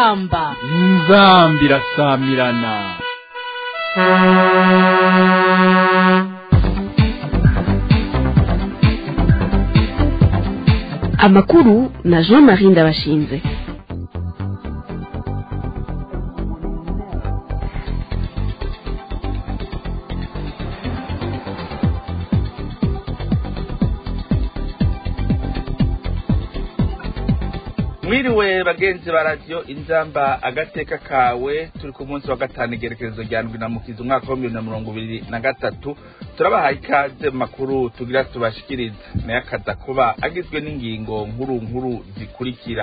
inzamba inzambi irasamirana amakuru na jean marie ndabashinze mwiriwe bagenzi ba radiyo inzamba agateka kawe turi ku munsi wa gatanu igerekerezo rya ndwi na mukizi umwaka wa bibiri na mirongo ibiri na gatatu turabahaye ikaze mu makuru tugira tubashikiriza nayo akaza kuba agizwe n'ingingo nkuru nkuru zikurikira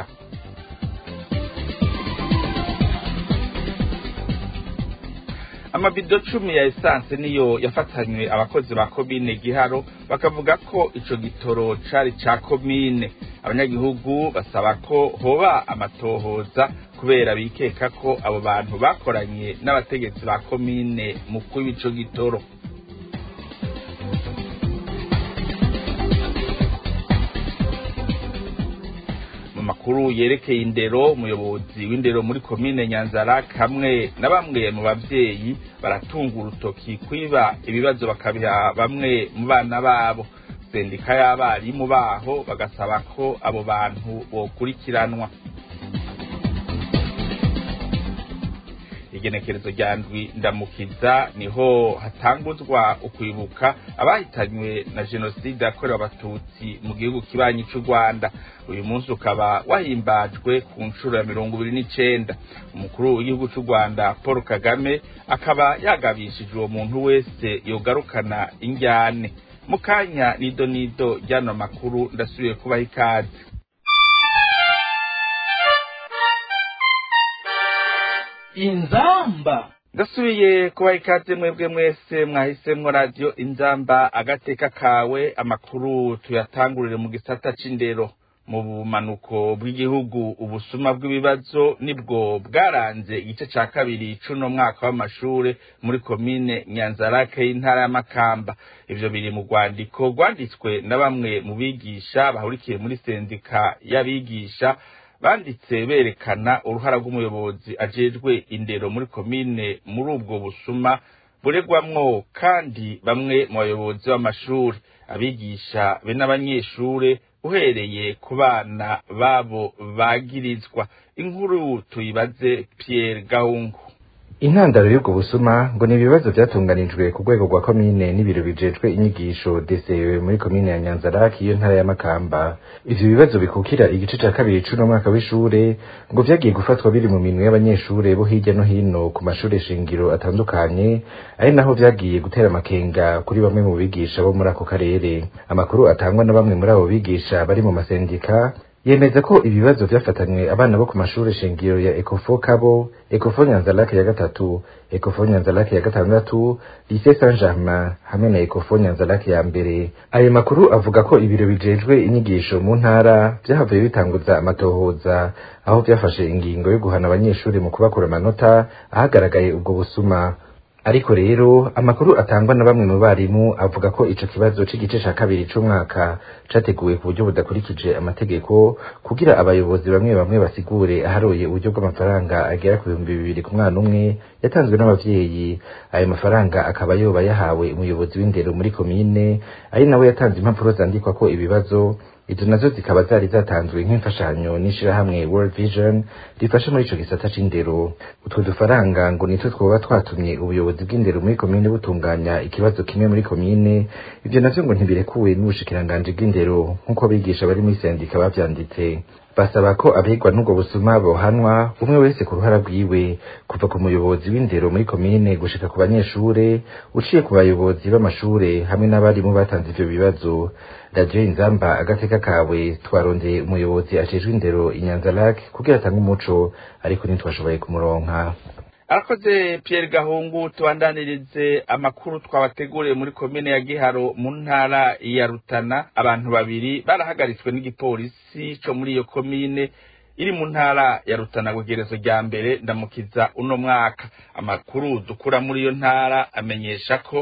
amabido cumi ya esanse niyo yafatanywe abakozi ba komine giharo bakavuga ko ico gitoro cari ca komine abanyagihugu basaba ko hoba amatohoza kubera bikeka ko abo bantu bakoranye n'abategetsi ba komine mu kwiba ico gitoro mu makuru yerekeye indero umuyobozi w'indero muri komine nyanzarake hamwe na bamwe mu bavyeyi baratunga urutoki kwiba ibibazo bakabiha bamwe mu bana babo sendika y'abarimu baho bagasaba ko abo bantu bokurikiranwa igenekerezo rya ndwi ndamukiza niho hatanguzwa ukwibuka abahitanywe na jenoside yakorewe abatutsi mu gihugu kibanyi c'u rwanda uyu munsi ukaba wahimbajwe ku nshuro ya mirongo ibiri n'icenda umukuru w'igihugu c'u rwanda paul kagame akaba yagabishije uwo muntu wese yogarukana injyane mu kanya nido nido ryano makuru ndasubiye kubaha ikaze inzamba ndasubiye kubaha ikaze mwebwe mwese mwahisemwo radiyo inzamba agateka kawe amakuru tuyatangurire mu gisata c'indero mu bumanuko bw'igihugu ubusuma bw'ibibazo nibwo bwaranze igice ca kabiri c'uno mwaka w'amashure muri komine nyanzarake y'intara y'amakamba ivyo biri mu rwandiko rwanditswe na bamwe mu bigisha bahurikiye muri sendika y'abigisha banditse berekana uruhara rw'umuyobozi ajejwe indero muri komine muri ubwo busuma buregwamwo kandi bamwe mu bayobozi b'amashuri abigisha be n'abanyeshure uhereye ku bana babo bagirizwa inkuru tuyibaze Pierre Gahungu intandaro y'ubwo busuma ngo ni ibibazo vyatunganijwe ku rwego rwa komine n'ibiro bijejwe inyigisho DCE muri komine ya Nyanzarake iyo ntara ya Makamba ivyo bibazo bikukira igice ca kabiri c'uno mwaka w'ishure ngo vyagiye gufatwa biri mu minwe y'abanyeshure bo hirya no hino ku mashure shingiro atandukanye ari naho vyagiye gutera amakenga kuri bamwe mu bigisha bo muri ako karere amakuru atangwa na bamwe muri abo bigisha bari mu masendika yemeza ko ibibazo vyafatanywe abana bo ku mashure shingiro ya Ecofo Kabo, Ecofo Nyanzarake ya gatatu, Ecofo Nyanzarake ya gatandatu, Lycée Saint-Germain hamwe na Ecofo Nyanzarake ya mbere. Ayo makuru avuga ko ibiro bijejwe inyigisho mu ntara vyahavuye bitanguza amatohoza aho vyafashe ingingo yo guhana abanyeshuri mu kubakura amanota ahagaragaye ubwo busuma. ariko rero amakuru atangwa na bamwe mu barimu avuga ko ico kibazo c'igice ca kabiri c'umwaka categuwe ku buryo budakurikije amategeko kugira abayobozi bamwe bamwe basigure aharoye uburyo bw'amafaranga agera ku bihumbi bibiri ku mwana umwe yatanzwe n'abavyeyi ayo mafaranga akaba yoba yahawe umuyobozi w'indero muri komine ari nawe yatanze impapuro zandikwa ko ibibazo izo nazo zikaba zari zatanzwe nk'imfashanyo n'ishirahamwe World Vision rifasha muri ico gisata c'indero utwo dufaranga ngo nitwo twoba twatumye ubuyobozi bw'indero muri komine butunganya ikibazo kimwe muri komine ivyo navyo ngo ntibirekuwe n'ubushikiranganji bw'indero nk'uko abigisha bari muri sendika bavyanditse basaba ko abegwa n'ubwo busuma bohanwa umwe wese ku ruhara rwiwe kuva ku muyobozi w'indero muri komine gushika ku banyeshure uciye ku bayobozi b'amashure hamwe n'abarimu batanze ivyo bibazo radiyo inzamba agateka kawe twarondeye umuyobozi ajejwe indero inyanzarake kugira atange umuco ariko ntitwashoboye kumuronka arakoze Pierre Gahungu tubandanirize amakuru twabateguriye muri komine ya Giharo mu ntara ya Rutana abantu babiri barahagaritswe n'igipolisi co muri iyo komine iri mu ntara ya Rutana kugerezo rya mbere ndamukiza uno mwaka amakuru dukura muri iyo ntara amenyesha ko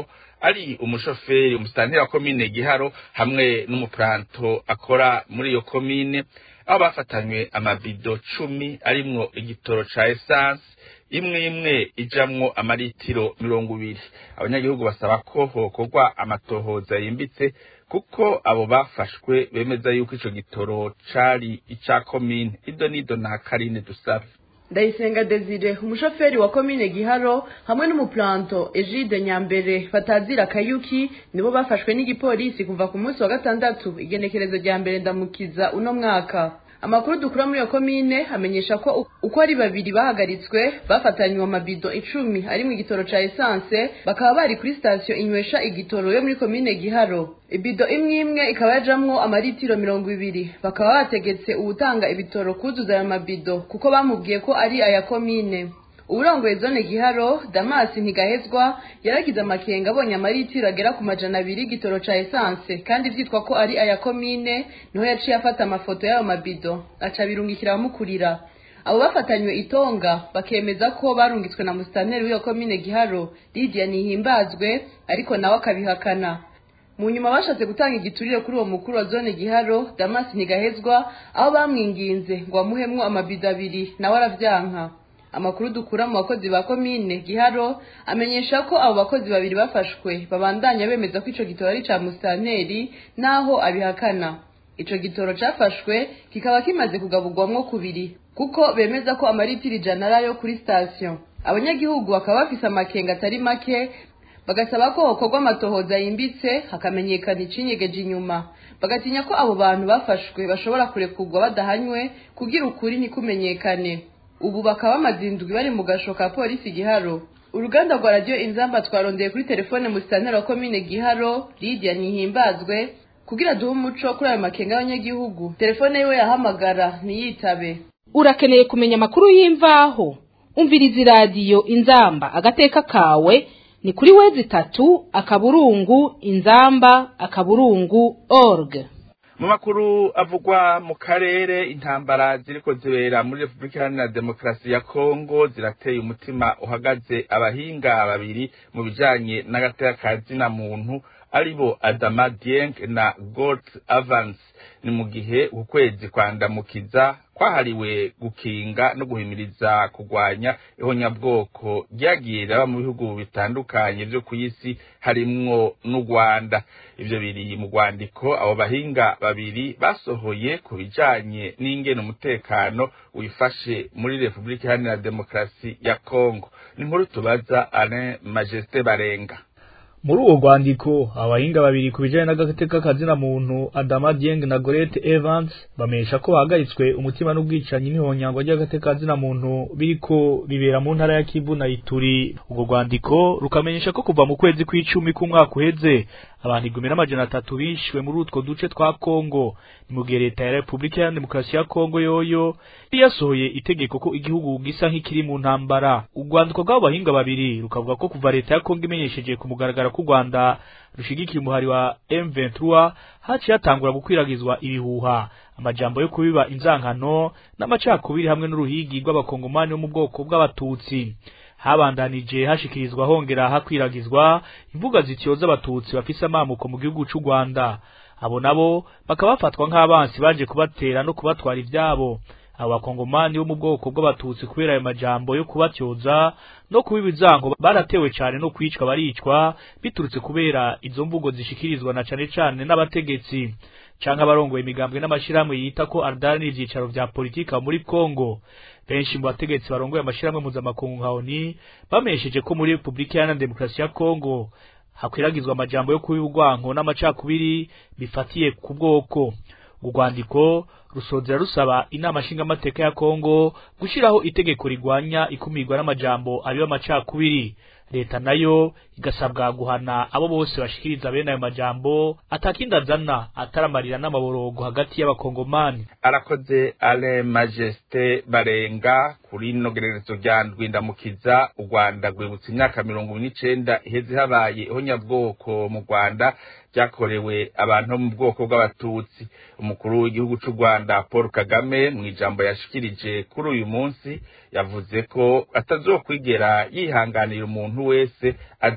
ari umushoferi umusitanteri wa komine giharo hamwe n'umupuranto akora muri iyo komine aho bafatanywe amabido cumi arimwo igitoro ca esanse imwe imwe ijamwo amaritiro mirongo ibiri abanyagihugu basaba ko hokorwa amatohoza yimbitse kuko abo bafashwe bemeza yuko ico gitoro cari ica komine ido nido na karine dusabe ndayisenga desire umushoferi wa komine giharo hamwe n'umuplanto egide nyambere batazira kayuki nibo bafashwe n'igipolisi kuva ku munsi wa gatandatu igenekerezo rya mbere ndamukiza uno mwaka amakuru dukura muri iyo komine amenyesha ko uko ari babiri bahagaritswe bafatanywe amabido icumi ari mu igitoro ca esanse bakaba bari kuri sitasiyo inywesha igitoro yo muri komine giharo ibido imwe imwe ikaba yajamwo amaritiro mirongo ibiri bakaba bategetse uwutanga ibitoro kuzuza ayo mabido kuko bamubwiye ko ari aya komine uburongoye zone giharo damasi ntigahezwa yaragize amakenga abonye amaritiro agera ku majana abiri y'igitoro ca esanse kandi vyitwa ko ari aya komine niho yaciye afata amafoto y'ayo mabido aca birungikira abamukurira abo bafatanywe itonga bakemeza ko barungitswe na musitanteri w'iyo komine giharo lidiya nihimbazwe ariko nawe akabihakana mu nyuma bashatse gutanga igiturire kuri uwo mukuru wa zone giharo damasi ntigahezwa aho bamwinginze ngo bamuhemwo amabido abiri nawe aravyanka amakuru dukura mu bakozi ba komine giharo amenyesha ko abo bakozi babiri bafashwe babandanya bemeza ko ico gitoro ari ca musitanteri naho abihakana ico gitoro cafashwe kikaba kimaze kugaburwamwo kubiri kuko bemeza ko amaritiro ijana ari ayo kuri sitasiyo abanyagihugu bakaba bafise amakenga atari make bagasaba ko hokorwa amatohoza yimbitse hakamenyekana icinyegeje inyuma bagatinya ko abo bantu bafashwe bashobora kurekurwa badahanywe kugira ukuri ntikumenyekane ubu bakaba bamaze indwi bari mu gasho ka polisi giharo uruganda rwa radiyo inzamba twarondeye kuri telefone mu sitanteri wa komine giharo lidiya ntihimbazwe kugira duhe umuco kuri ayo makenga y'abanyagihugu telefone yiwe yahamagara ntiyitabe urakeneye kumenya amakuru y'imvaho umviriza iradiyo inzamba agateka kawe ni kuri wezi itatu akaburungu inzamba akaburungu org mu makuru avugwa mu karere intambara ziriko zibera muri repubulika iharanira demokarasi ya kongo zirateye umutima uhagaze abahinga babiri mu bijanye n'agateka ka zina muntu aribo adama dieng na got avance ni mu gihe ukwezi kwandamukiza kwahariwe gukinga no guhimiriza kurwanya ihonyabwoko ryagiye raba mu bihugu bitandukanye vyo ku isi harimwo n'u rwanda ivyo biri mu rwandiko abo bahinga babiri basohoye ku bijanye n'ingene umutekano wifashe muri repubulika iharanira demokarasi ya kongo ni nkuru tubaza alain majesté barenga muri uwo rwandiko abahinga babiri ku bijanye n'agateka kazina muntu Adama Dieng na Gorete Evans bamenyesha ko bahagaritswe umutima n'ubwicanyi n'ihonyangwa ry'agateka kazina muntu biriko bibera mu ntara ya Kivu na Ituri urwo rwandiko rukamenyesha ko kuva mu kwezi kw'icumi k'umwaka uheze abantu igumi n'amajana atatu bishwe muri utwo duce twa Kongo ni mu gihe leta ya Repubulika ya Demokarasi ya Kongo yoyo yasohoye itegeko ko igihugu gisa nk'ikiri mu ntambara urwandiko rw'abo bahinga babiri rukavuga ko kuva leta ya Kongo imenyesheje ku mugaragaro ko u Rwanda rushigikiye umuhari wa M23 haciye hatangura gukwiragizwa ibihuha amajambo yo kubiba inzankano n'amacakubiri hamwe n'uruhigi rw'abakongomani bo mu bwoko bw'abatutsi habandanije hashikirizwa hongera hakwiragizwa imvuga zityoza abatutsi bafise amamuko mu gihugu c'u Rwanda abo nabo bakaba bafatwa nk'abansi baje kubatera no kubatwara ivyabo abo bakongomani bo mu bwoko bw'abatutsi kubera ayo majambo yo kubatyoza no kubiba izango baratewe cane no kwicwa baricwa biturutse kubera izo mvugo zishikirizwa na cane cane n'abategetsi canke abarongoye imigambwe n'amashirahamwe yita ko ardaranira ivyicaro vya politika muri Kongo benshi mu bategetsi barongoye amashirahamwe mpuzamakungu nka ONU bamenyesheje ko muri Repubulika Iharanira Demokarasi ya Kongo hakwiragizwa amajambo yo kubiba urwanko n'amacakubiri bifatiye ku bwoko urwandiko rusozera rusaba inama nshingamateka ya Kongo gushiraho itegeko rigwanya ikumirwa n'amajambo abiba amacakubiri leta nayo igasabwa guhana abo bose bashikiriza bene ayo majambo atakindi azana ataramarira n'amaborogo hagati y'abakongomani arakoze ale majesté barenga kuri no gererezo rya ndwindamukiza u rwanda rwibutsa imyaka mirongo n'icenda iheze habaye ihonyabwoko mu rwanda byakorewe abantu bo mu bwoko bw'abatutsi umukuru w'igihugu c'u rwanda paul kagame mu ijambo yashikirije kuri uyu munsi yavuze ko atazokwigera yihanganira umuntu wese aza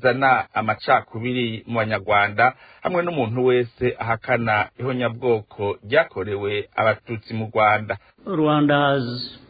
bizana amacakubiri mu banyarwanda hamwe n'umuntu wese ahakana ihonyabwoko ryakorewe abatutsi mu rwanda rwanda has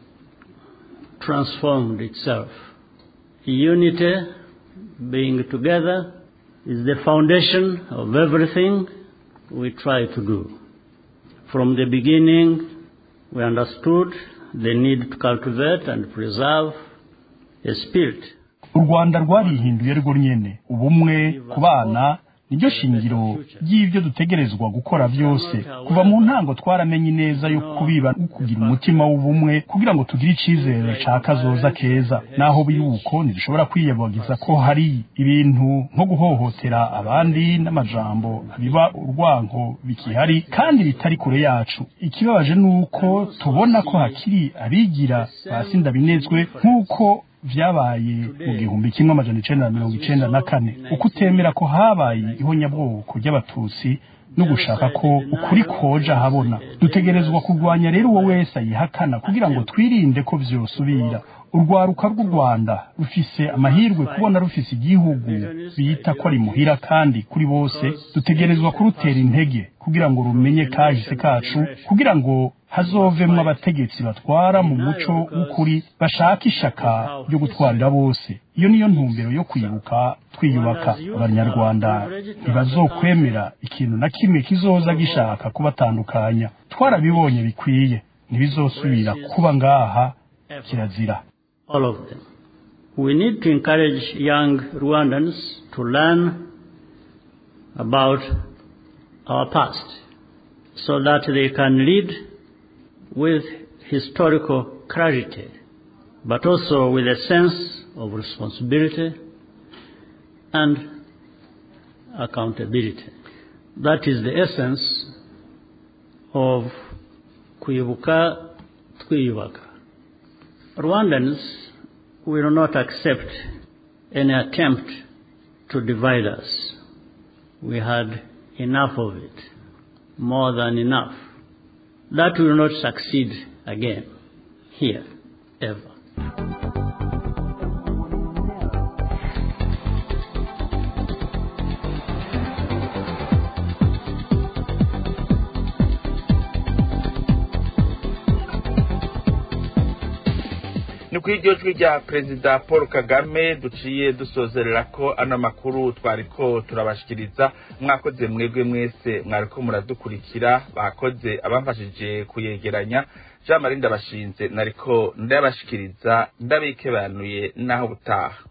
transformed itself unity being together is the foundation of everything we try to do from the beginning we understood the need to cultivate and preserve a spirit u rwanda rwarihinduye rwo nyene ubumwe ku bana niryo shingiro ry'ibyo dutegerezwa gukora byose kuva mu ntango twaramenye neza yo kubiba kugira umutima w'ubumwe kugira ngo tugire icizere ca kazoza keza naho biruko ntidushobora kwiyabagiza ko hari ibintu nko guhohotera abandi n'amajambo biba urwanko bikihari kandi bitari kure yacu ikibabaje nuko tubona ko hakiri abigira basinda binezwe nk'uko vyabaye mu gihumbi kimwe amajana icenda na mirongo icenda na kane uko utemera ko habaye ihonyabwoko ry'abatutsi no gushaka ko ukuri koja habona dutegerezwa kurwanya rero uwo wese ayihakana kugira ngo twirinde ko vyosubira urwaruka rw'u rwanda rufise amahirwe kubona rufise igihugu bita ko ari muhira kandi kuri bose dutegerezwa kurutera intege kugira ngo rumenye kahise kacu kugira ngo hazovemwo abategetsi batwara mu muco w'ukuri bashaka ishaka ryo gutwarira bose iyo niyo ntumbero yo kwibuka twiyubaka abanyarwanda ntibazokwemera ikintu na kimwe kizoza gishaka kubatandukanya twarabibonye bikwiye ntibizosubira kuba ngaha kirazira all of them. We need to encourage young Rwandans to learn about our past so that they can lead with historical clarity, but also with a sense of responsibility and accountability. That is the essence of Kuibuka Twiyubaka. Rwandans will not accept any attempt to divide us. We had enough of it, more than enough. That will not succeed again, here, ever. ni kuri iryo jwi rya perezida paul kagame duciye dusozerera ko ano makuru twari ko turabashikiriza mwakoze mwebwe mwese mwari ko muradukurikira bakoze abamfashije kuyegeranya jean marie ndabashinze nariko ndabashikiriza ndabikebanuye n'aho butaha